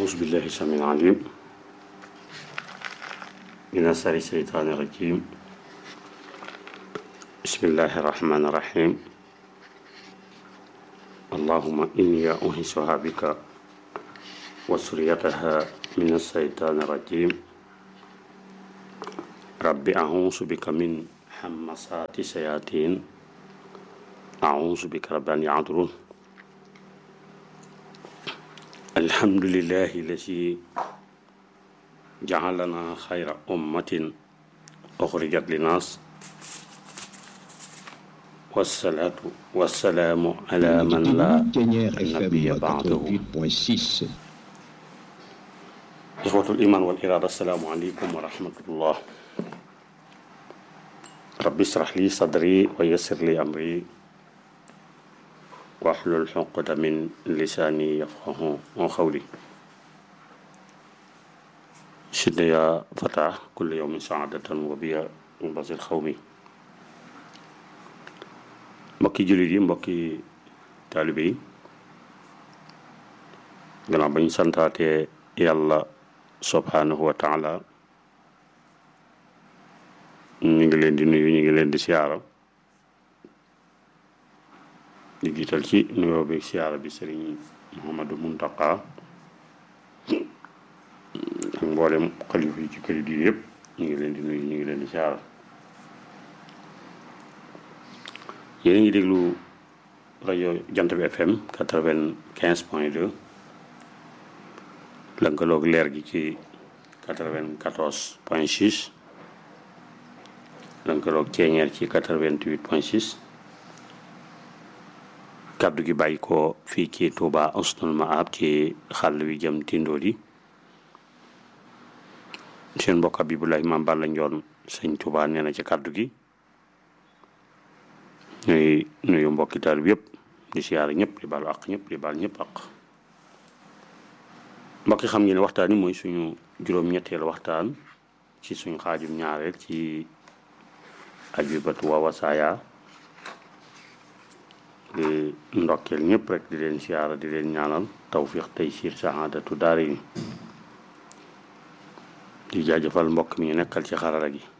أعوذ بالله السميع العليم من شر الشيطان الرجيم بسم الله الرحمن الرحيم اللهم إني أنهشها بك وسريتها من الشيطان الرجيم رب أعوذ بك من همسات الشياطين أعوذ بك رب أن يعذرون الحمد لله الذي جعلنا خير أمة أخرجت للناس والصلاة والسلام على من لا Dernière نبي FM بعده 88.6. إخوة الإيمان والإرادة السلام عليكم ورحمة الله رب اشرح لي صدري ويسر لي أمري واحلل عقدة من لساني يفقه قولي شد يا فتى كل يوم سعادة وبيا مبصر خومي mbokki jullit yi mbokki taalibe yi gannaaw bañ santaatee yàlla subhanahu wa taala ñu ngi leen di nuyu ñu ngi leen di siyaara di jiital ci nuyoo bi siyaara bi sëriñ Muhammadu Muntaqa ak mboolem xalifa yi ci këri diine yëpp ñu ngi leen di nuyu ñu ngi leen di siyaara yéen a ngi déglu rajo jant bi FM quatre-vingt-quinze point deux lënkaloog leer gi ci quatre-vingt-quatorze point six lënkaloog ceeñeer ci quatre-vingt-huit point six kàddu gi bàyyi ko fii ci Touba Husnul Maab ci xàll wi jëm Tindodi seen mbokk Abibulaay Maam Balla Njoon sëñ Touba nee na ci kàddu gi ñuy nuyu mbokki taal bi yëpp di siyaare ñëpp di baalu àq ñëpp di baal ñëpp àq mbokki xam ngeen ne waxtaan yi mooy suñu juróom-ñetteelu waxtaan ci suñu xaajum ñaareel ci ajubatu wa wasaaya di ndokkeel ñëpp rek di leen siyaara di leen ñaanal tawfiq tey siir saxaadatu daari ni di jaajëfal mbokk mi ñu nekkal ci xarala gi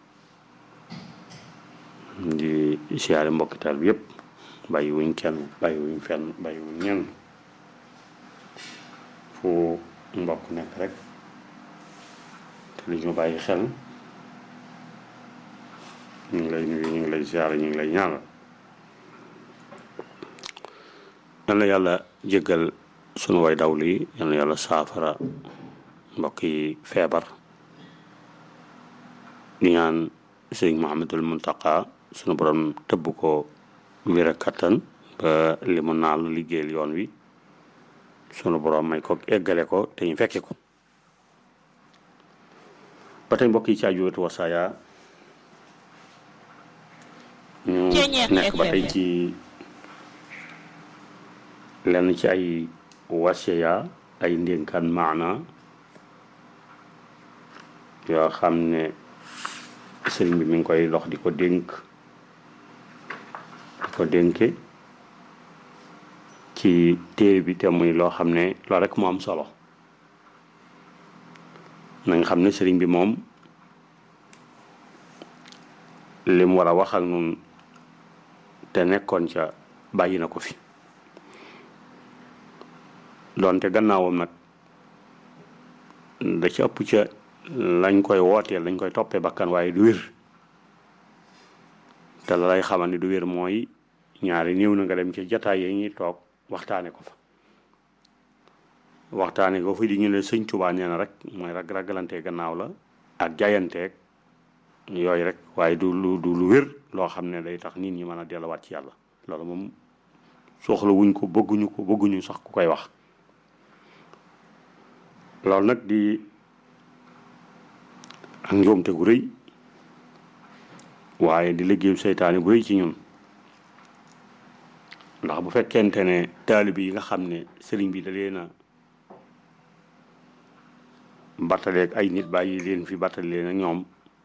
di siyaare mbokki taal bi yëpp bàyyi wuñ kenn bàyyi wuñ fenn bàyyi wuñ ñenn fu mbokk nekk rek te li ñu bàyyi xel ñu ngi lay nuyu ñu ngi lay siyaare ñu ngi lay ñaanal yal na yàlla jéggal sunu way daw lii yal na yàlla saafara mbokk yi feebar di ñaan sëriñ Muhammadul Muntaqa sunu borom tëbb ko wér ak kattan ba li mu naal liggéeyal yoon wi sunu borom may ko eggale ko te ñu fekke ko ba tey mbokk yi ci Ajubatu Wasaaya ñu Ceeñeer nekk ba tey FM. ci lenn ci ay wasiya ay ndénkaan maana yoo xam ne sëriñ bi mi ngi koy dox di ko dénk di ko dénke ci téere bi te muy loo xam ne loolu rek mu am solo na nga xam ne sëriñ bi moom li mu war a wax ak nun te nekkoon ca bàyyi na ko fi doonte gannaawam nag da ci ëpp ca lañ koy wooteel lañ koy toppee bakkan waaye du wér te la lay xamal ni du wér mooy ñaari néew na nga dem ci jataay yi ñuy toog waxtaane ko fa waxtaane ko fa di ñu ne sëñ Tuubaa nee na rek mooy rag ragalante gannaaw la ak jayanteeg yooyu rek waaye du lu du lu wér loo xam ne day tax nit ñi mën a delluwaat ci yàlla loolu moom soxla wuñ ko bëgguñu ko bëgguñu sax ku koy wax loolu nag di ak njuumte gu rëy waaye di liggéeyu seytaane bu rëy ci ñun ndax bu fekkente ne taalibe yi nga xam ne sëriñ bi da leen a battaleeg ay nit bàyyi leen fi battale leen ak ñoom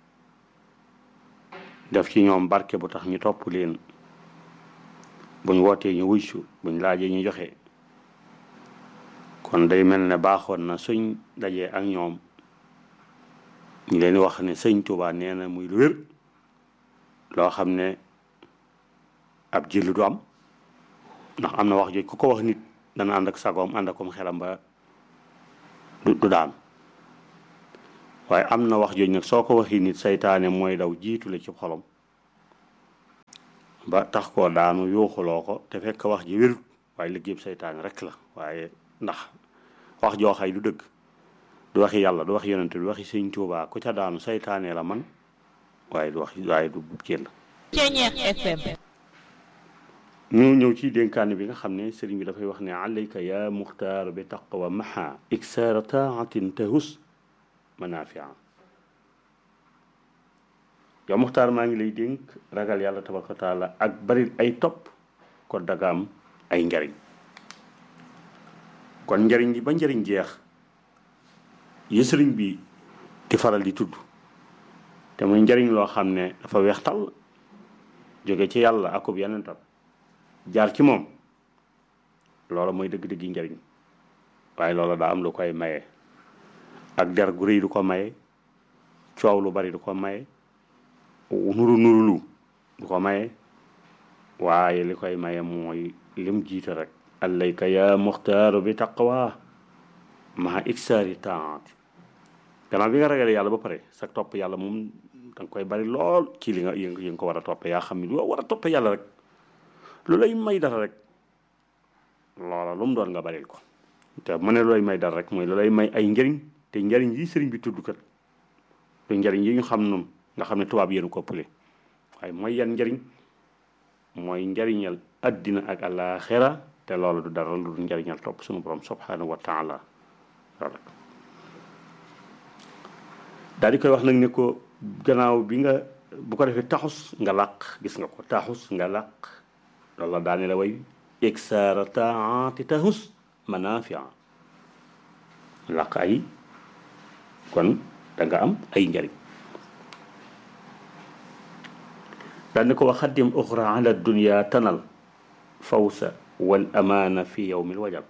def ci ñoom barke bu tax ñu topp leen buñ wootee ñu wuysu buñ laajee ñu joxe kon day mel ne baaxoon na suñ dajee ak ñoom ñu leen wax ne sëñ Tuubaa nee na muy lu wér loo xam ne ab jël du am ndax am na wax jooju ku ko wax nit dana ànd ak sagoom ànd akom xelam ba du du daan waaye am na wax jooju nag soo ko waxi nit saytaane mooy daw jiitu la ci xolom ba tax koo daanu yuuxuloo ko te fekk wax ji wérut waaye liggéeyub saytaane rek la waaye ndax wax joo xay du dëgg du waxi yàlla du waxi yonente du waxi sëñ Tuubaa ku ca daanu saytaane la man waaye du wax waaye du jël Ceñeex FM ñu ñëw ci dénkaane bi nga xam ne sëriñ bi dafay wax ne alayka ya muxtaar bi taqwa maha iksaara taatin tahus manafia yow muxtaar maa ngi lay dénk ragal yàlla tabaraka wa taala ak bari ay topp ko daga am ay njariñ kon njariñ li ba njariñ jeex yi sëriñ bi di faral di tudd te muy njariñ loo xam ne dafa weex tàll jóge ci yàlla akub yonentam jaar ci moom loola mooy dëgg-dëgg njariñ waaye loola daa am lu koy maye ak der gu rëy du ko maye coow lu bari du ko maye nuru nuru lu du ko maye waaye li koy maye mooy lim jiite rek allayka ya muxtaaru bi taqwa maa iksaari taat gannaaw bi nga ragalee yàlla ba pare sa topp yàlla moom danga koy bari lool ci li nga yi nga ko war a toppe yaa xam ne lu war a toppe yàlla rek lu lay may dara rek loola lu mu doon nga baril ko te mu ne lu lay may dara rek mooy lu lay may ay njëriñ te njëriñ yi sëriñ bi tudd kat te njëriñ yi ñu xam noonu nga xam ne tubaab yéen ko ëppale waaye mooy yan njëriñ mooy njëriñal addina ak àllaaxira te loolu du dara lu dul njëriñal topp suñu borom subhanahu wa taala loolu rek daal di koy wax nag ne ko gannaaw bi nga bu ko defee taxus nga làq gis nga ko taxus nga làq loolu la daane la way iksaara taati taxus manafia làq ay kon da nga am ay njariñ daal di ko wax xaddim uxra ala dunya tanal fawsa wal amaana fi yowmil wajal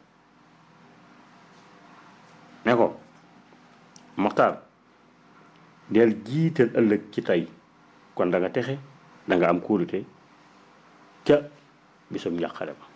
ne ko moxtaar del jiital ëllëg ci tey kon da nga texe da nga am kóolute ca bisum njàqare ba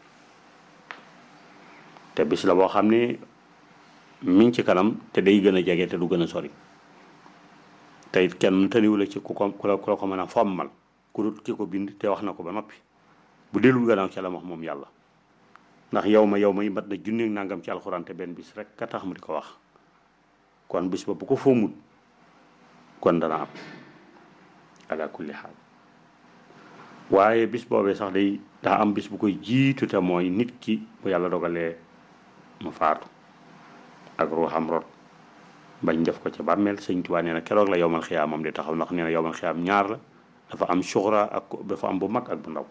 te bis la boo xam ne mi ngi ci kanam te day gën a jege te du gën a sori te it kenn tëniwu la ci ku ko ku la ku la ko mën a fommal ku dut ki ko bind te wax na ko ba noppi bu dellul gannaaw ca la wax moom yàlla ndax yow ma yow ma yi mat na junneeg nangam ci alxuraan te benn bis rek ka tax mu di ko wax kon bis ba bu ko foomut kon dana am ala kulli xaal waaye bis boobee sax day daa am bis bu koy jiitu te mooy nit ki bu yàlla dogalee mu faatu ak ruuxam rot bañ def ko ca bàmmeel sëñ Tuubaa nee na keroog la yowmal xiyaam moom di taxaw ndax nee na yowmal xiyaam ñaar la dafa am suxra ak dafa am bu mag ak bu ndaw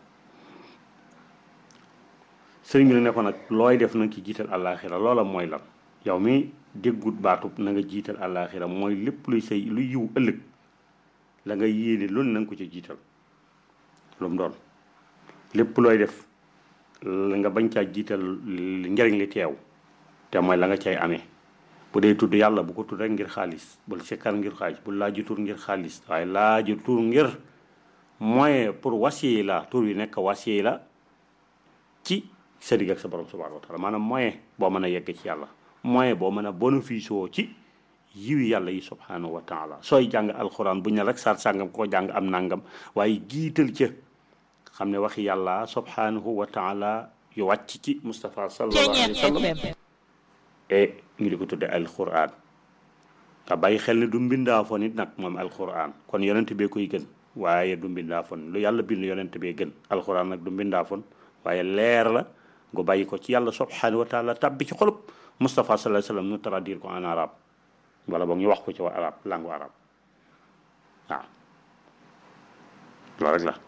sëriñ bi ne ko nag looy def na ci jiital àllaaxira loola mooy lan yow mi déggut baatub na nga jiital àllaaxira mooy lépp luy say luy yiw ëllëg la nga yéene loolu na nga ko ca jiital lu mu doon lépp looy def la nga bañ caa jiital njariñ li teew te mooy la nga cay amee bu dee tudd yàlla bu ko tudd rek ngir xaalis bul sikkar ngir xaalis bul laaju tur ngir xaalis waaye laaju tur ngir moyen pour wasiila tur yi nekk wasiila ci sa digg ak sa borom subhanahu wa taala maanaam moyen boo mën a yegg ci yàlla moyen boo mën a bénéfice woo ci yiwi yàlla yi subhanahu wa taala sooy jàng alxuraan bu ñu ne rek saar sàngam ko jàng am nangam waaye jiital ca xam ne waxi yàlla subhanahu wa taala yu wàcc ci Moustapha sallallahu alayhi wa sallam e ñu di ko tudde alxuraan nga bàyyi xel ne du mbindaa fon it nag moom alxuraan kon yonent bee koy gën waaye du mbindaa fon lu yàlla bind yonent bee gën alxuraan nag du mbindaa fon waaye leer la nga bàyyi ko ci yàlla subhanahu wa taala tabbi ci xolub Moustapha sallallahu alayhi wa sallam ñu traduire ko en arabe wala boog ñu wax ko ci wa arab langue arabe waaw loolu rek la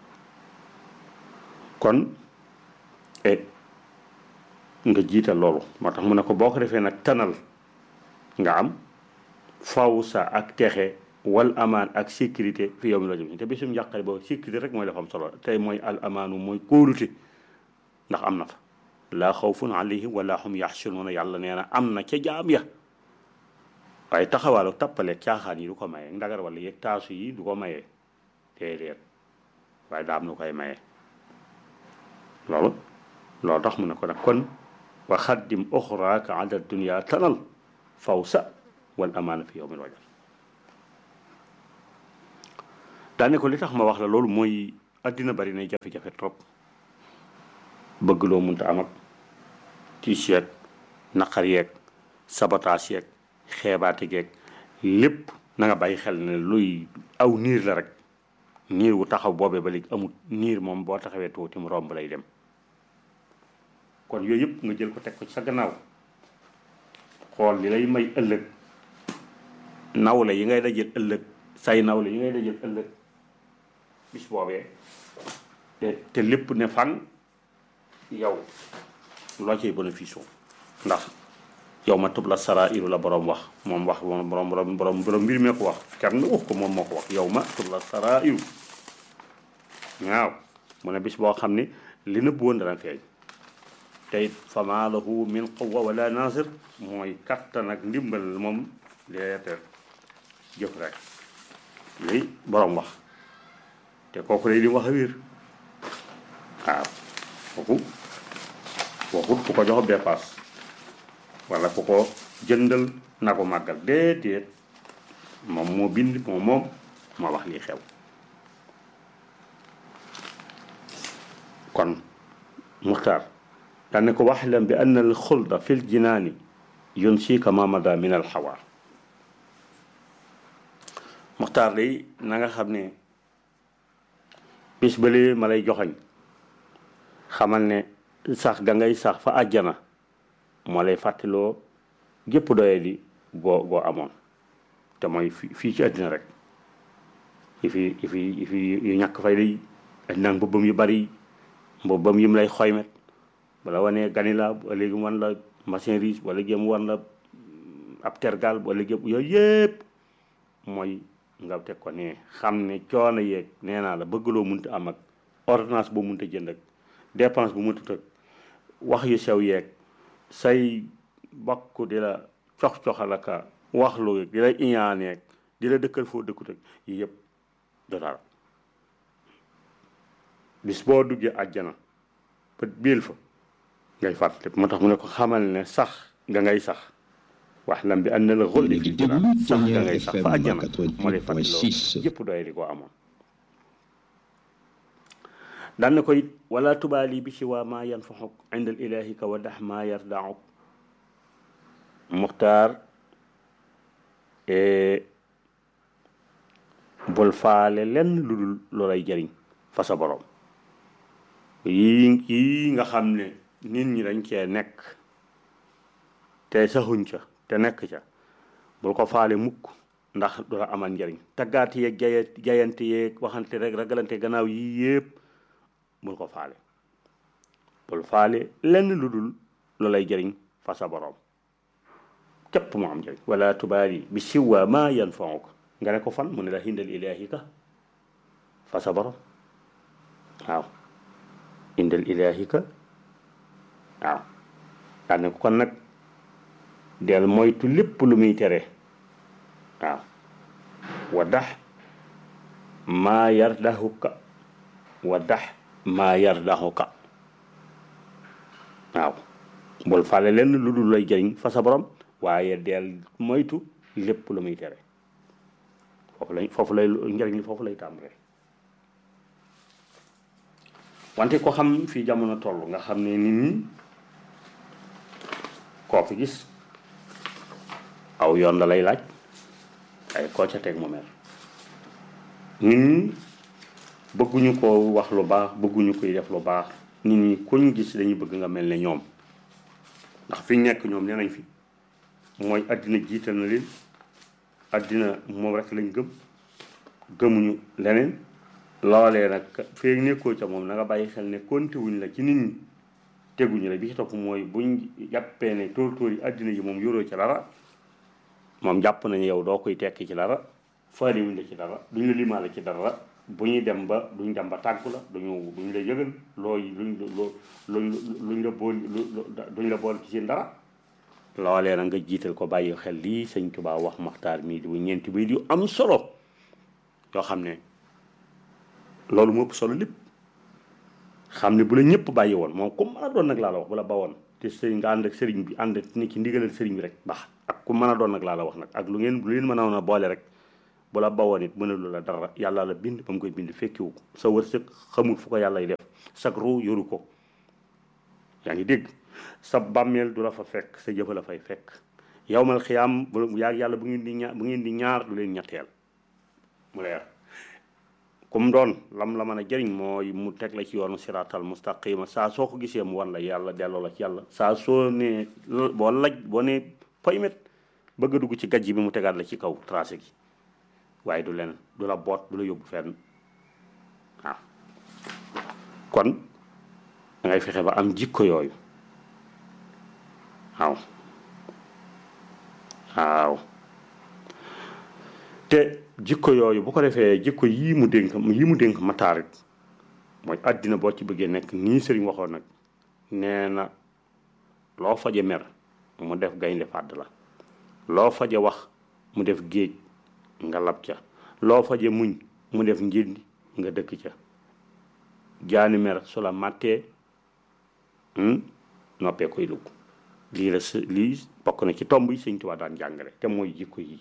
kon e nga jiital loolu moo tax mu ne ko boo ko defee nag tanal nga am faw sa ak texe wal amaan ak sécurité fi yow mi la jëm te bisum njàqare boobu sécurité rek mooy la fa am solo tey mooy al amaanu mooy kóolute ndax am na fa laa xawfun alayhim wala hum yaxsunuuna yàlla nee na am na ca jaam ya waaye taxawaalu tappale caaxaan yi du ko maye ndagar wala yeeg taasu yi du ko maye déedéet waaye daa am lu koy maye loolu loolu tax mu ne ko nag kon wa xaddim oxraaka ala dunia tanal fawsa wal amaana fi yowmil wajal daane ko li tax ma wax la loolu mooy addina bari na jafe-jafe trop bëgg loo munta am ak tiis yeeg naqar yeeg sabotaas yeeg xeebaate geeg lépp na nga bàyyi xel ne luy aw niir la rek niir wu taxaw boobee ba léegi amut niir moom boo taxawee tuuti mu romb lay dem kon yooyu yëpp nga jël ko teg ko ci sa gannaaw xool li lay may ëllëg nawle yi ngay dajal ëllëg say nawle yi ngay dajal ëllëg bis boobee te te lépp ne fan yow loo ciy bénéfice ndax yow ma tub la sara iru la borom wax moom wax moom borom borom borom borom mbir mee ko wax kenn wax ko moom moo ko wax yow ma tub la sara iru waaw mu ne bis boo xam ne li nëbb woon dana feeñ te it fama lahu min quwa wala nasir mooy kattan ak ndimbal moom leeter jëf rek lii borom wax te kooku lay di wax a wér waaw kooku waxut ku ko jox dépasse wala ku ko jëndal na ko màggal déedéet moom moo bind moom moom moo wax lii xew kon muxtaar daan ko waxlam bi anna al xulda fi l jinaani yunsika ma mada min al xawa muxtaar day na nga xam ne bis balee ma lay joxoñ xamal ne sax ga ngay sax fa àjjana moo lay fàttaloo gépp doye di goo goo amoon te mooy fi fii ci àddina rek yi fi yi fi yi fi yu ñàkk fay day àddina mbubbam yu bari mbubbam yim lay xoymet wala wane ganila léegi mu wan la machine riche wala léegi mu wan la ab tergal wala léegi yooyu yëpp mooy nga teg ko ne xam ne coono yeeg nee naa la bëggloo munta am ak ordonnance boo munta jënd ak dépense bu munta tëg wax yu sew yeeg say bokk di la cox-coxalaka wax lu di la iñaaneeg di la dëkkal foo dëkkut ak yi yëpp do dara bis boo duggee àjjana peut biil fa ngay fàttali moo tax mu ne ko xamal ne sax nga ngay sax wax lam bi ànd la xulli fi jira sax nga ngay sax fa àjjana moo lay fàttaloo yëpp doy di ko amoon daan na ko it wala tubaali bi si waa maa yanfaxuk inda al ilahi ka wa dax maa yardauk muxtaar bul faale lenn lu dul loolay jëriñ fa sa borom yii yii nga xam ne nit ñi dañ cee nekk te saxuñ ca te nekk ca bul ko faale mukk ndax du la amal njëriñ taggaat yeeg jaya jayante yeeg waxante rek ragalante gannaaw yii yëpp bul ko faale bul faale lenn lu dul lu lay jëriñ fa sa borom képp mu am njëriñ wala tubaali bi siwa ma yanfauk nga ne ko fan mu ne la hindal ilahi ka fa sa borom waaw indal ilahi ka waaw daa ne ko kon nag del moytu lépp lu muy tere waaw wa dax maa yardahuka wa dax maa yardahuka waaw bul fale lenn lu dul lay jëriñ fa sa borom waaye del moytu lépp lu muy tere foofu lay foofu lay njëriñ li foofu lay tàmbalee wante ko xam fii jamono toll nga xam ne nit ñi koo fi gis aw yoon la lay laaj ay koo ca teg mu mer nit ñi bëgguñu ko wax lu baax bëgguñu koy def lu baax nit ñi kuñ gis dañuy bëgg nga mel ne ñoom ndax fi nekk ñoom nee nañ fi mooy àddina jiital na leen àddina moom rek lañ gëm gëmuñu leneen loolee nag feeg nekkoo ca moom na nga bàyyi xel ne konte wuñ la ci nit ñi teguñu la bi ci topp mooy buñ jàppee ne tóor tóor yi àddina ji moom yoroo ci dara moom jàpp nañu yow doo koy tekki ci dara faale wuñ la ci dara duñ la limaale ci dara bu ñuy dem ba duñ dem ba tàggu la duñu duñ la yëgal looy luñ loo luñ luñ la bool duñ la bool ci seen dara loolee na nga jiital ko bàyyi xel lii sëñ Tuubaa wax maxtaar mii di ñeenti bay yu am solo yoo xam ne loolu moo ëpp solo lépp xam ne bu la ñëpp bàyyi woon moom ku mën a doon nag laa la wax bu la bawoon te sëriñ nga ànd ak sëriñ bi ànd ni ci ndigalal sëriñ bi rek baax ak ku mën a doon nag laa la wax nag ak lu ngeen lu leen mën a boole rek bu la bawoon it mënalu la dara yàlla la bind ba mu koy bind fekkiwu ko sa wërsëg xamul fu ko yàllay def sag ru yoru ko yaa ngi dégg sa bàmmeel du la fa fekk sa jëfa la fay fekk yawmal xiyaam bu yaa yàlla bu ngeen di ñaar bu ngeen di ñaar du leen ñetteel mu leer kum doon lam la mën a jëriñ mooy mu teg la ci yoonu siraatal mustaqima saa soo ko gisee mu wan la yàlla delloo la ci yàlla saa soo ne boo laj boo ne poymet bëgg a dugg ci gajj bi mu tegaat la ci kaw tracé gi waaye du leen du la boot du la yóbbu fenn waaw kon da ngay fexe ba am jikko yooyu waaw waaw te jikko yooyu bu ko defee jikko yii mu dénk yii mu dénk mataarit mooy àddina boo ci bëggee nekk nii sëriñ waxoon nag nee na loo faje mer mu def gaynde fàdd la loo faje wax mu def géej nga lab ca loo faje muñ mu def njindi nga dëkk ca jaani mer su la màttee noppee koy lugg lii la s lii bokk na ci tomb yi sëñ Tuubaa daan jàngale te mooy jikko yi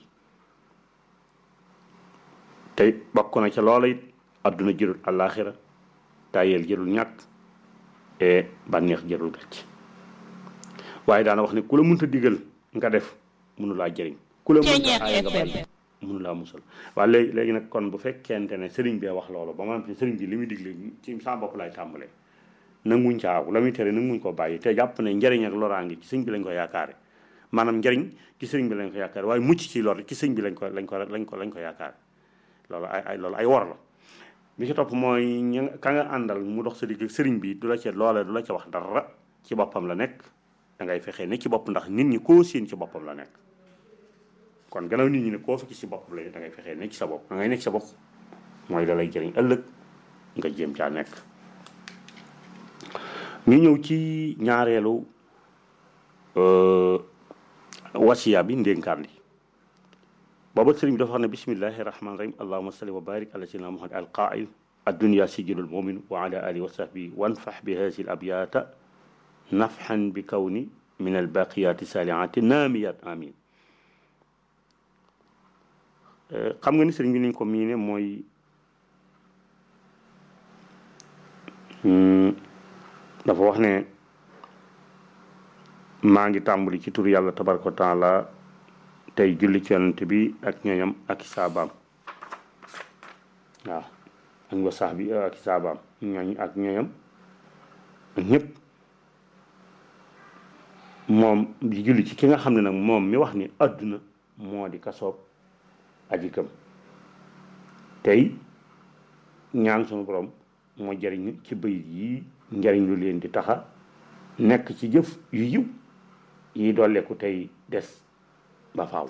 te bokk na ca loola it adduna jërul àllaaxira tayel jërul ñàkk e bànneex jërul gàcc waaye daana wax ne ku la mënta digal nga def mënu laa jëriñ ku la mënta aaya nga bàyyi mënu laa musal waaye léegi léegi nag kon bu fekkente ne sëriñ bee wax loolu ba ma ne sëriñ bi li muy digle ci sa bopp lay tàmbalee nanguñ caaw la muy tere nanguñ ko bàyyi te jàpp ne njëriñ ak loraange ci sëñ bi lañ ko yaakaare maanaam njëriñ ci sëriñ bi lañ ko yaakaare waaye mucc ci lor ci sëñ bi lañ ko lañ ko lañ ko lañ ko yaakaare loolu ay ay loolu ay wor la bi ci topp mooy ña ka nga àndal mu dox sa digg ak sëriñ bi du la ca loolee du la ca wax dara ci boppam la nekk da ngay fexee ne ci bopp ndax nit ñi koo séen ci boppam la nekk kon gannaaw nit ñi ne koo fekk ci boppam la da ngay fexee nekk ci sa bopp da ngay nekk ci sa bopp mooy da lay jëriñ ëllëg nga jéem caa nekk ñu ñëw ci ñaareelu wasiya bi ndénkaan li booba sëriñ bi dafa wax ne bismillahi rahmani rahim allahuma salli wa barik ala sayyidina muhammad al qail addunya sijilul mumin wa ala alihi wa sahbihi wanfax bi hasi l abyata nafxan bi kawni min albaqiyati salihati naamiyat amin xam nga ni sëriñ bi niñ ko miine mooy dafa wax ne maa ngi tàmbali ci tur yàlla tabaraka wa taala tey julli ci yonent bi ak ñoñam ak saabaam waaw ak wa sax bi ak saabaam ñooñ ak ñoñam ak ñëpp moom di julli ci ki nga xam ne nag moom mi wax ni àdduna moo di kasoob aji gëm tey ñaan sunu borom moo jëriñ ci bëy yi njëriñ lu leen di taxa nekk ci jëf yu yiw yi dolleeku tey des ba faaw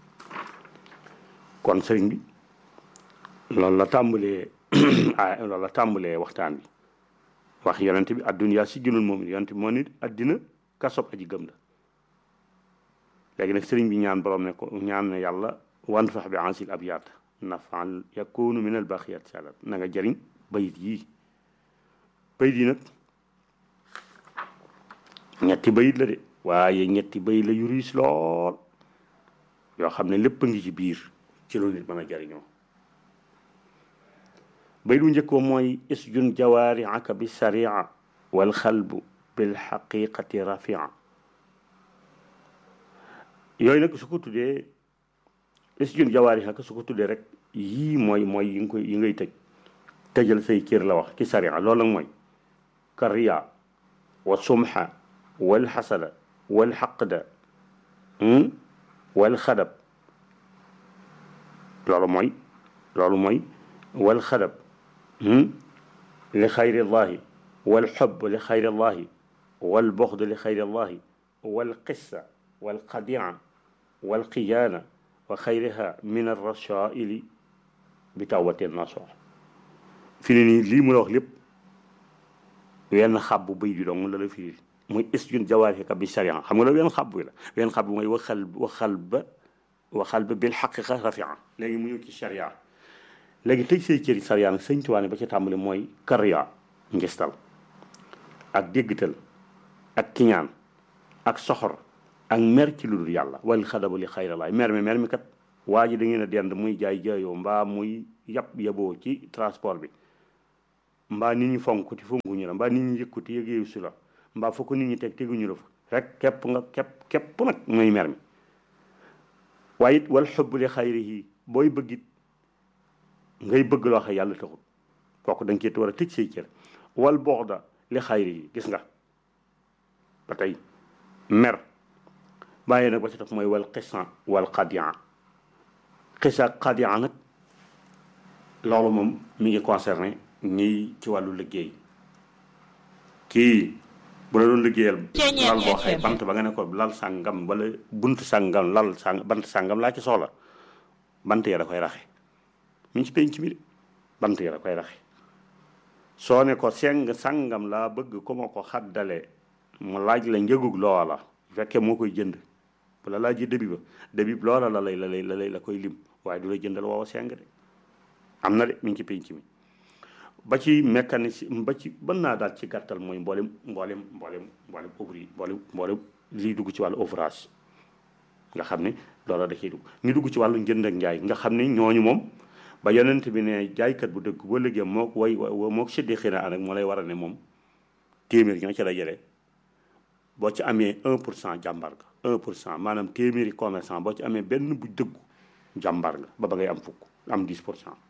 kon sëriñ bi loolu la tàmbalee ah loolu la tàmbalee waxtaan bi wax yonent bi adduniyaa si junul moom yonent bi moo nit addina kasob aji gëm la léegi nag sëriñ bi ñaan borom ne ko ñaan ne yàlla wan fax bi ansil ab yaat nafan yakunu min al baqiyat salat na nga jëriñ bayit yii bayit yi nag ñetti bayit la de waaye ñetti bayit la yu riis lool yoo xam ne lépp a ngi ci biir ci lu nit mën a jariñoo bay du njëkkoo mooy isjun jawaariaka bi saria wal xalbu bil xaqiqati rafia yooyu nag su ko tuddee isjun jawaariaka su ko tuddee rek yii mooy mooy yi nga koy yi ngay tëj tëjal say cër la wax ci saria loolu nag mooy kariya wa sumha wal xasada wal xaqda wal xadab loolu mooy loolu mooy wal xadab li xayri llahi wal xob li xayri llahi wal boxd li xayri llahi wal qissa wal qadia wal qiyaana wa xayriha min arrasaili bi tawbati nasuh fi ne nii lii mu la wax lépp wenn xab bu bëy bi dong la la firi muy isjun jawaarika bi sharia xam nga la wenn xab bi la wenn xab bi mooy waxal waxal ba waxal ba bil xaqiqa rafia léegi mu ñëw ci sharia léegi tëj say cëri sharia nag sëñ Tuubaa ne ba ci tàmbali mooy kariya ngistal ak déggtal ak kiñaan ak soxor ak mer ci lu dul yàlla wal xadabu li xayralaay mer mi mer mi kat waa ji da ngeen a dend muy jaay jaayoo mbaa muy yab yaboo ci transport bi mbaa nit ñi fonkuti fonkuñu la mbaa nit ñi yëkkuti yëgeeyu si la mbaa fa ko nit ñi teg teguñu la fa rek képp nga képp képp nag mooy mer mi waaye it wal xubb li xayrihi booy bëggit ngay bëgg loo xam yàlla taxul kooku da nga cee war a tëj say cër wal boxda li xayrihi gis nga ba tey mer bàyyi nag ba ci topp mooy wal xisan wal xadian xisa xadian nag loolu moom mi ngi concerné ñii ci wàllu liggéey kii bu la doon liggéeyal lal boo xëy bant ba nga ne ko lal sàngam wala bunt sàngam lal sàng bant sàngam laa ci soxla bant ya da koy raxe mi ngi ci penc mi de bant ya da koy raxe soo ne ko seng sàngam laa bëgg ku ma ko xaddale mu laaj la njëgug loola bu fekkee moo koy jënd bu la laajee débit ba débit loola la lay la lay la lay la koy lim waaye du la jëndal woowa seng de am na de mi ngi ci penc mi ba ci mécanicien ba ci mën naa daal ci gàttal mooy mboolem mboolem mboolem mboolem ouvrier mboolem mboolem liy dugg ci wàllu ouvrage nga xam ne loola da ciy dugg ñu dugg ci wàllu njënd ak njaay nga xam ne ñooñu moom ba yonent bi ne jaaykat bu dëgg boo liggéey moo way moo séddee xëy na moo lay war a ne moom téeméer ñoo ci la jëlee boo ci amee un pour cent jàmbar nga un pour cent maanaam téeméeri commerçant boo ci amee benn bu dëggu jàmbar nga ba ba ngay am fukk am 10 pour cent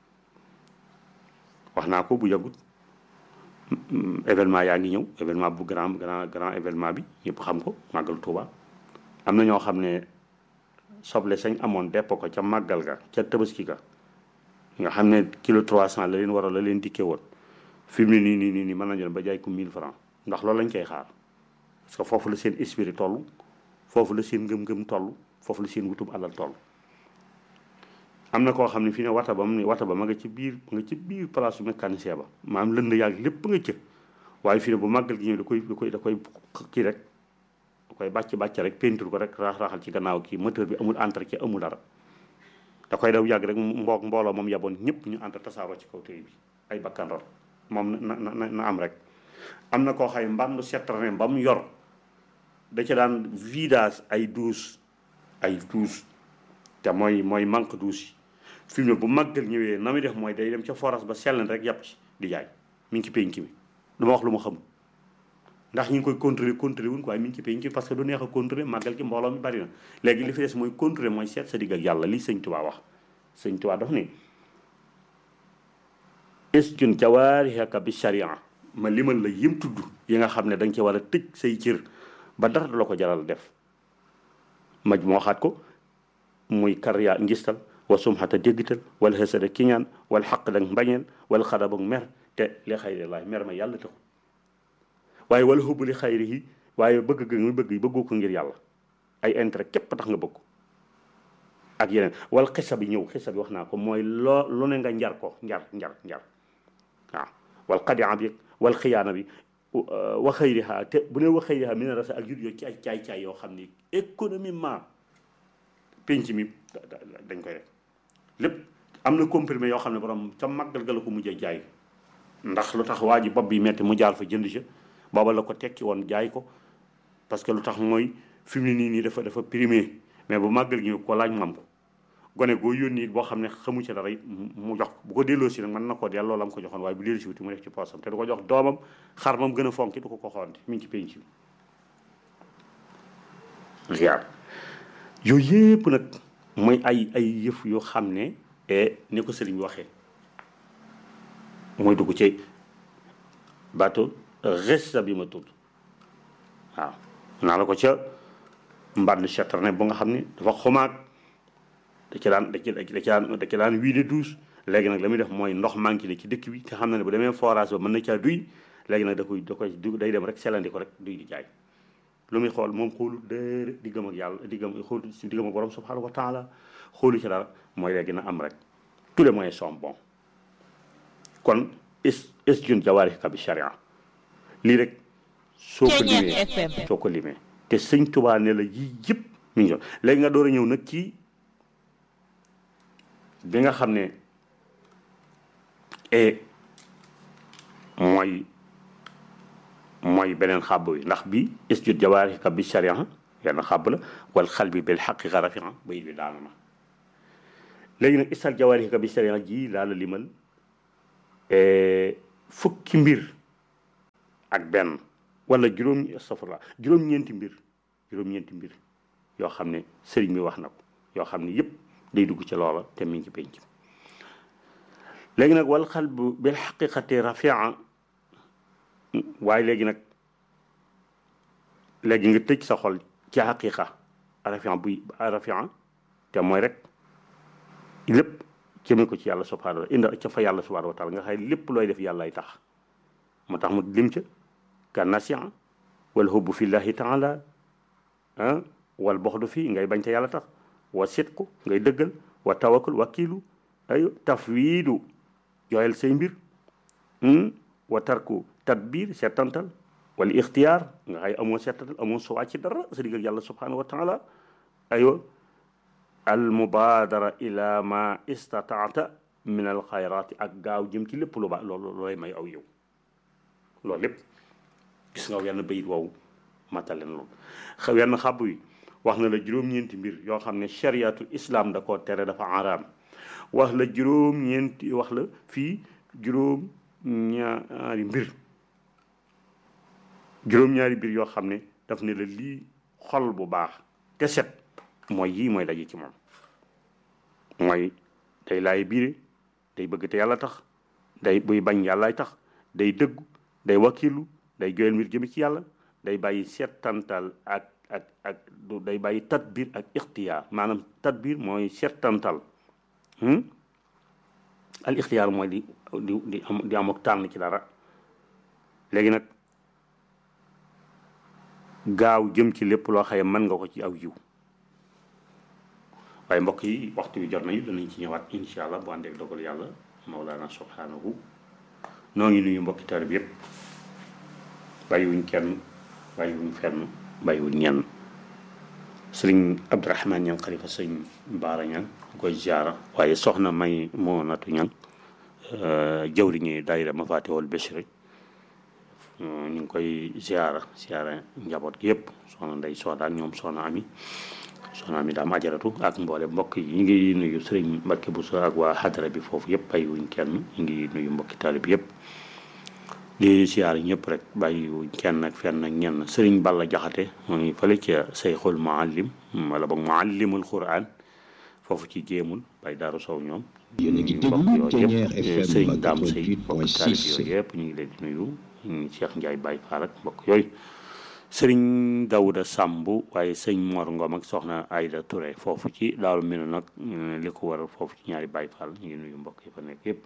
wax naa ko bu yàggut événement yaa ngi ñëw événement bu grand grand grand événement bi ñëpp xam ko màggal Tuuba am na ñoo xam ne soble sañ amoon depp ko ca màggal ga ca tabaski ga nga xam ne kilo 300 la leen war a la leen dikkee woon fi mu ne nii nii nii nii mën nañu ba jaay ko 1000 francs ndax loolu lañ koy xaar parce que foofu la seen esprit toll foofu la seen ngëm-ngëm toll foofu la seen wutub alal toll. am na koo xam ne fii ne wata ba mu ne wata ba ma nga ci biir nga ci biir place su mécanicien ba maanaam lënd yàgg lépp nga cë waaye fii ne bu màggal gi ñëw da koy da koy da koy kii rek da koy bàcc bàcc rek peinture ko rek raax raaxal ci gannaaw kii moteur bi amul entretien amul dara da koy daw yàgg rek mboog mbooloo moom yaboon ñëpp ñu entre tasaaroo ci kaw tëy bi ay bakkan rot moom na na na am rek am na koo xay mbandu setrane ba mu yor da ca daan vidage ay douche ay douche te mooy mooy manque douche yi fi mu ne bu màggal ñëwee na muy def mooy day dem ca forage ba sell rek yàpp ci di jaay mi ngi ci penc mi du ma wax lu ma xamul ndax ñu ngi koy contrôler contrôler wuñ ko waaye mi ngi ci penc mi parce que du neex a contrôler màggal gi mbooloo mi bari na léegi li fi des mooy contrôler mooy seet sa digg ak yàlla lii sëñ Tuubaa wax sëñ Tuubaa daf ni isjun jawaarihaka bi sharia ma limal la yim tudd yi nga xam ne da nga ci war a tëj say cër ba dara du la ko jaral def maj moo xaat ko muy kariya ngistal wa sumxata déggital wala xësada kiñaan wala xaq dag mbañeel wala xadabak mer te li xayri laay mer ma yàlla taxul waaye wala xubbu li xayri yi waaye bëgg ga nga bëgg bëggoo ko ngir yàlla ay intérêt képp tax nga bëgg ko ak yeneen wala xisa bi ñëw xisa bi wax naa ko mooy loo lu ne nga njar ko njar njar njar waaw wal xadian bi wal xiyaana bi wa xayriha te bu ne wa xayriha mi ne rasa ak jur yoo ci ay caay-caay yoo xam ni économiquement penc mi dañ koy def lépp am na comprimé yoo xam ne borom ca màggal ga la ko mujjee jaay ndax lu tax waa ji bopp bi metti mu jaar fa jënd ca booba la ko tekki woon jaay ko parce que lu tax mooy fi mu ne nii nii dafa dafa primé mais bu màggal gi ko laaj mam ko gone goo yónni boo xam ne xamu ci dara mu jox bu ko delloo si nag mën na koo delloo la mu ko joxoon waaye bu delloo si wuti mu def ci poosam te du ko jox doomam xar mam gën a fonki du ko ko xoonte mi ngi ci penc bi ziar yooyu yëpp nag mooy ay ay yëf yoo xam ne ni ko sëriñ bi waxee mooy dugg ci baatu resta bi ma tudd waaw naa la ko ca mbànd chaterne bu nga xam ne dafa xumaag da ci daan da ci da ci daan da ci daan wiide douche léegi nag la muy def mooy ndox manqué ne ci dëkk bi te xam na ne bu demee forage ba mën na caa duy léegi nag da koy da koy du day dem rek selandi ko rek duy di jaay lu muy xool moom xoolu dër diggam ak yàlla diggam xoolu si diggam ak borom subhanahu wa taala xoolu ci dara mooy léegi na am rek tous les moyens sont bons kon is is jun jawaarika bi sharia lii rek soo ko limee soo ko limee te sëñ Tuubaa ne la yii yëpp mi ngi léegi nga door a ñëw nag ci bi nga xam ne e mooy mooy beneen xàbb wi ndax bi isjud jawaarika bi sharia yenn xàbb la wal xal bi bil xaqiqa rafia bayit bi daanu na léegi nag isal jawaarika bi sharia ji laa la limal fukki mbir ak benn wala juróom safara juróom-ñeenti mbir juróom-ñeenti mbir yoo xam ne sëriñ bi wax na ko yoo xam ne yëpp day dugg ci loola te mi ngi ci penc léegi nag wal xal bu bil xaqiqati rafia waaye léegi nag léegi nga tëj sa xol ci xaqiqa rafia buy rafia te mooy rek lépp jëme ko ci yàlla subhanahu wa inda ca fa yàlla subhanahu wa taala nga xay lépp looy def yàllay tax moo tax mu lim ca ka nasia wal hubbu fillahi taala ah wal boxdu fii ngay bañ ca yàlla tax wa sitku ngay dëggal wa tawakkul wakiilu ay tafwiidu jooyal say mbir wa tarku tadbir settantal wala ixtiyaar nga xay amoo settantal amoo suwaa ci dara sa digg ak yàlla subhanahu wa taala aywa al mubaadara ila ma istataata min al xayraati ak gaaw jëm ci lépp lu baax loolu looy may aw yow loolu lépp gis nga wenn bayit woowu mataleen loolu wenn xàbb wi wax na la juróom-ñeenti mbir yoo xam ne chariatul islam da koo tere dafa araam wax la juróom-ñeenti wax la fii juróom ñaari mbir juróom-ñaari mbir yoo xam ne daf ne la lii xol bu baax te set mooy yii mooy daje ci moom mooy day laay biire day bëgg te yàlla tax day buy bañ yàllaay tax day dëggu day wakilu day joyal mbir jëmi ci yàlla day bàyyi settantal ak ak ak day bàyyi tadbir ak ixtiyaar maanaam tadbir mooy settantal al ixtiyaar mooy di di di am di am ak tànn ci dara léegi nag gaaw jëm ci lépp loo xaye mën nga ko ci aw yiw waaye mbokk yi waxtu wi jot nañu danañ ci ñëwaat incha allah bu àndeek dogal yàlla mawlaana subhanahu noo ngi nuyu mbokki taalibe bi yëpp bàyyiwuñ kenn bàyyiwuñ fenn bàyyiwuñ ñenn sëriñ abdourahman ñang xalifa sëñ baara ñang koy ziara waaye soxna may moo natu ñang jawriñi daayira ma faatihul bishri ñu ngi koy ziara ziara njaboot gi yëpp soxna nday sooda ak ñoom soxna ami soxna ami daam ajaratu ak mboole mbokk yi ñu ngi nuyu sëriñ Mbacke Bousso ak waa xadara bi foofu yëpp bàyyiwuñ kenn ñu ngi nuyu mbokki taalib yëpp di siyaar ñëpp rek bàyyiwuñ kenn ak fenn ak ñenn sëriñ Balla Jaxate mooy fële ca Seyxul Muallim wala boog Muallimul Quran foofu ci jéemul bay daaru sow ñoom yéen a ngi mbokk déglu yooyu yëpp Ténière FM sëriñ Daam Sey mbokki taalib 88.6 yooyu yëpp ñu ngi leen di nuyu ñu Cheikh Ndiaye Baye Fall ak mbokk yooyu sëriñ Dawuda Samb waaye sëñ Mor Ngom ak soxna Ayda Touré foofu ci daaru mel nag li ko waral foofu ci ñaari Baye Fall ñu ngi nuyu mbokk yi fa nekk yëpp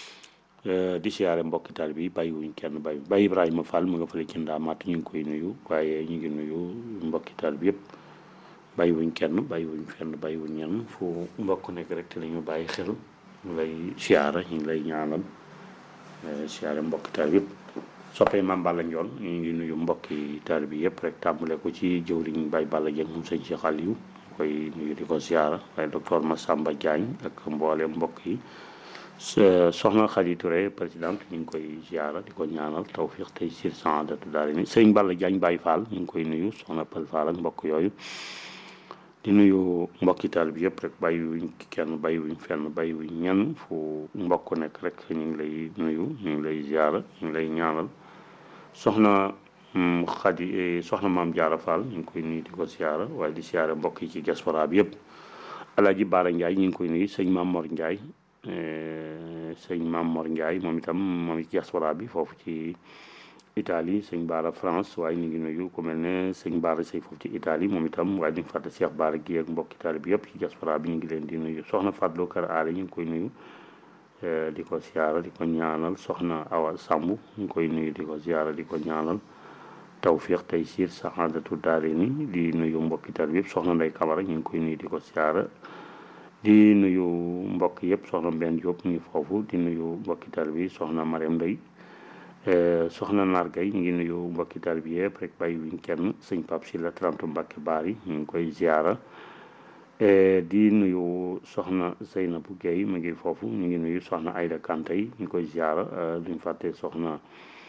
di siyaare mbokki taal bi bàyyiwuñ kenn bàyyi Baye Ibrahima Fall mu nga fële ci ndaamaat ñu ngi koy nuyu waaye ñu ngi nuyu mbokki taal bi yëpp bàyyiwuñ kenn bàyyiwuñ fenn bàyyiwuñ ñenn fu mbokk nekk rek te lañu bàyyi xel ñu lay siyaara ñu ngi lay ñaanal eh, siyaare mbokki taal bi yëpp soppee maam Balla Njoon ñu ngi nuyu mbokki taal bi yëpp rek tàmbale ko ci jëwriñ Baye Balla Dieng moom sëñ Cheikh Aliou koy nuyu di ko siyaara waaye docteur Massamba Diagne ak mboole mbokk yi so- soxna Khady Touré présidente ñu ngi koy ziara di ko ñaanal tawfiq tey sir saadatu daal ni sëriñ Balla Diagne Baye Fall ñu ngi koy nuyu soxna Pël Fall ak mbokk yooyu di nuyu mbokki taal bi yëpp rek bàyyiwuñ kenn bàyyiwuñ fenn bàyyiwuñ ñenn fu mbokk nekk rek ñu ngi lay nuyu ñu ngi lay ziara ñu ngi lay ñaanal soxna mm, Khady eh, soxna maam Diarra Fall ñu ngi koy nuyu di ko ziara waaye di ziara mbokk yi ci diaspora bi yëpp Alaaji Baara Ndiaye ñu ngi koy nuyu sëñ Maam Mor Ndiaye eh, sëñ Maam Mor Ndiaye moom itam moom ci diaspora bi foofu ci Italie sëñ Baara France waaye ñu ngi nuyu ku mel ne sëñ Baara Sey foofu ci Italie moom itam waaye di nga fàtte Cheikh Baara gi ak mbokki Italie bi yëpp ci diaspora bi ñu ngi leen di nuyu soxna Fadlo Kër Aale ñu ngi koy nuyu eh, di ko siyaara di ko ñaanal soxna Awa Samb ñu ngi koy nuyu di ko siyaara di ko ñaanal tawfiq tey siir saxaadatu daare ni di nuyu mbokki Italie bi yëpp soxna Ndey Kamara ñu ngi koy nuyu di ko siyaara di nuyu mbokk yëpp soxna Mbène Diop ñu ngi foofu di nuyu mbokki tal bi soxna Mariam Ndey soxna Nar Gueye ñu ngi nuyu mbokki tal bi yëpp rek bàyyi wuñ kenn sëñ Pape Sylla 30 Mbacke Bari ñu ngi koy ziara di nuyu soxna Zeynabou Gueye mu ngi foofu ñu ngi nuyu soxna Aïda Kanté yi ñu koy ziara duñ fàtte soxna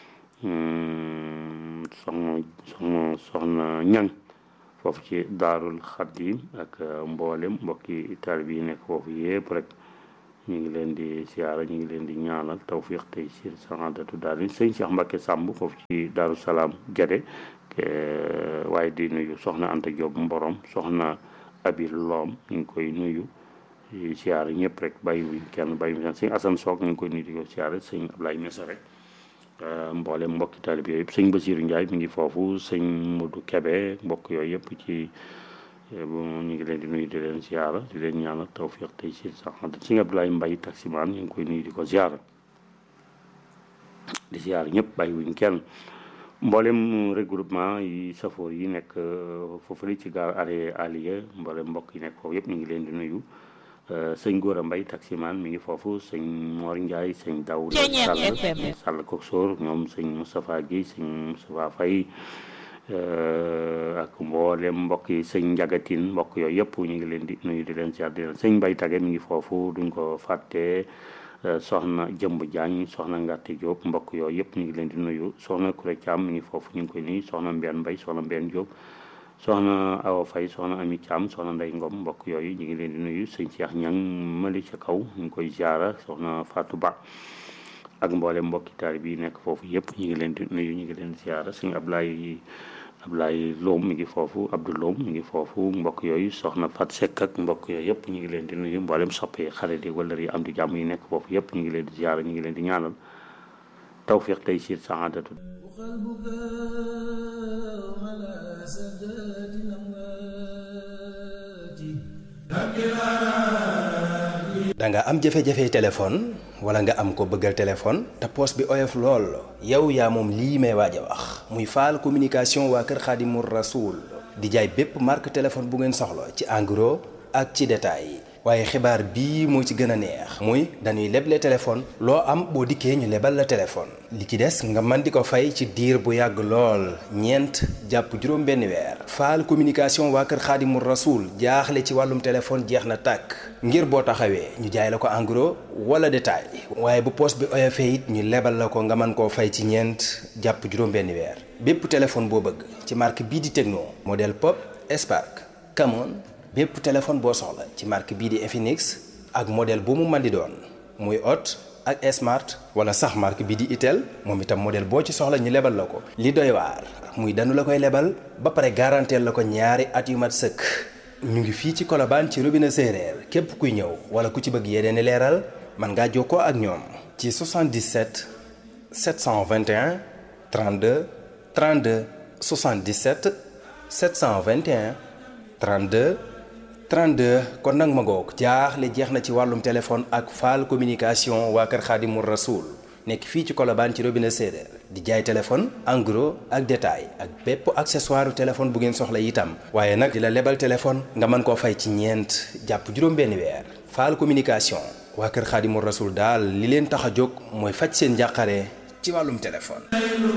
soxna soxna soxna ñang foofu ci daarul xaddim ak mboolem mbokki taalibe yi nekk foofu yëpp rek ñu ngi leen di siyaara ñu ngi leen di ñaanal tawfiq tey sir saadatu daal di sëñ Cheikh Mbacke Samb foofu ci daaru salaam Gede waaye di nuyu soxna Anta Diop Mborom soxna Abi Loom ñu ngi koy nuyu siyaara ñëpp rek bàyyi wuñ kenn bàyyi wuñ kenn sëñ Assane Soog ñu ngi koy nuyu di ko siyaara sëñ Ablaye Mesa rek mboolem mbokki taalibe yooyu yëpp sëñ Basiiru Njaay mi ngi foofu sëñ Modou Kebe mbokk yooyu yëpp ci ñu ngi leen di nuyu di leen ziara di leen ñaanal tawfiq tey si sax sëñ Abdoulaye Mbay taximaan ñu ngi koy nuyu di ko ziara di ziara ñëpp bàyyi wuñ kenn mboolem regroupement yi safoor yi nekk foofu la ci gaar arrêt Aliya mboolem mbokk yi nekk foofu yëpp ñu ngi leen di nuyu sëñ Gora Mbay taximaan mi ngi foofu sëñ Mor Ndiaye sëñ Daouda Sall Sall Koksoor ñoom sëñ Moustapha Guèye sëñ Moustapha Faye ak mboolem mbokk yi sëñ Njagatin mbokk yooyu yëpp ñu ngi leen di nuyu di leen ziar di leen sëñ Mbay Tage mi ngi foofu duñ ko fàtte soxna Jëmb Jaañ soxna Ngàtte Diop mbokk yooyu yëpp ñu ngi leen di nuyu soxna Kuré Thiam mi ngi foofu ñu ngi koy nuyu soxna Mbène Mbay soxna Mbène Diop soxna Awa Faye soxna Ami Thiam soxna Ndey Ngom mbokk yooyu ñu ngi leen di nuyu sëñ Cheikh Ñang mali ca kaw ñu ngi koy ziara soxna Fatou Ba ak mboolem mbokki taalibe yi nekk foofu yëpp ñu ngi leen di nuyu ñu ngi leen di ziara sëñ Ablaye Ablaye Loom mi ngi foofu Abdou Loom mi ngi foofu mbokk yooyu soxna Fat Seck ak mbokk yooyu yëpp ñu ngi leen di nuyu mboolem soppe xarit yi wala yi am di jàmm yi nekk foofu yëpp ñu ngi leen di ziara ñu ngi leen di ñaanal tawfiq tey siir saadatu da nga am jafe-jafe téléphone wala nga am ko bëggal téléphone te poos bi oyof lool yow yaa moom lii may waaj a wax muy faal communication waa kër Xaadimu Rasuul di jaay bépp marque téléphone bu ngeen soxla ci en gros ak ci détail waaye xibaar bii moo ci gën a neex muy dañuy leble téléphone loo am boo dikkee ñu lebal la téléphone li ci des nga mën di ko fay ci diir bu yàgg lool ñeent jàpp juróom benn weer faal communication waa kër xaadimu rasuul jaaxle ci wàllum téléphone jeex na tàkk ngir boo taxawee ñu jaay la ko en gros wala détail waaye bu poos bi oyofee it ñu lebal la ko nga mën koo fay ci ñeent jàpp juróom benn weer bépp téléphone boo bëgg ci marque bii di Tecno modèle Pop Spark Camon bépp téléphone boo soxla ci marque bii di Infinix ak modèle bu mu mën di doon muy Hot ak Smart wala sax marque bii di Itel moom itam modèle boo ci soxla ñu lebal la ko. li doy waar muy danu la koy lebal ba pare garanteel la ko ñaari at yu mat sëkk ñu ngi fii ci Colobane ci robinet séeréer képp kuy ñëw wala ku ci bëgg yeneen i leeral mën ngaa jokkoo ak ñoom. ci 77 721 32 32 77 721 32. 32 kon nag ma ngoog jaaxle jeex na ci wàllum téléphone ak faal communication waa kër Xaadimu Rasuul nekk fii ci Colobane ci robinet séeréer di jaay téléphone en gros ak détail ak bépp accessoire téléphone bu ngeen soxla itam waaye nag di la lebal téléphone nga mën koo fay ci ñeent jàpp juróom-benn weer faal communication waa kër Xaadimu Rasuul daal li leen tax a jóg mooy faj seen njàqare ci wàllum téléphone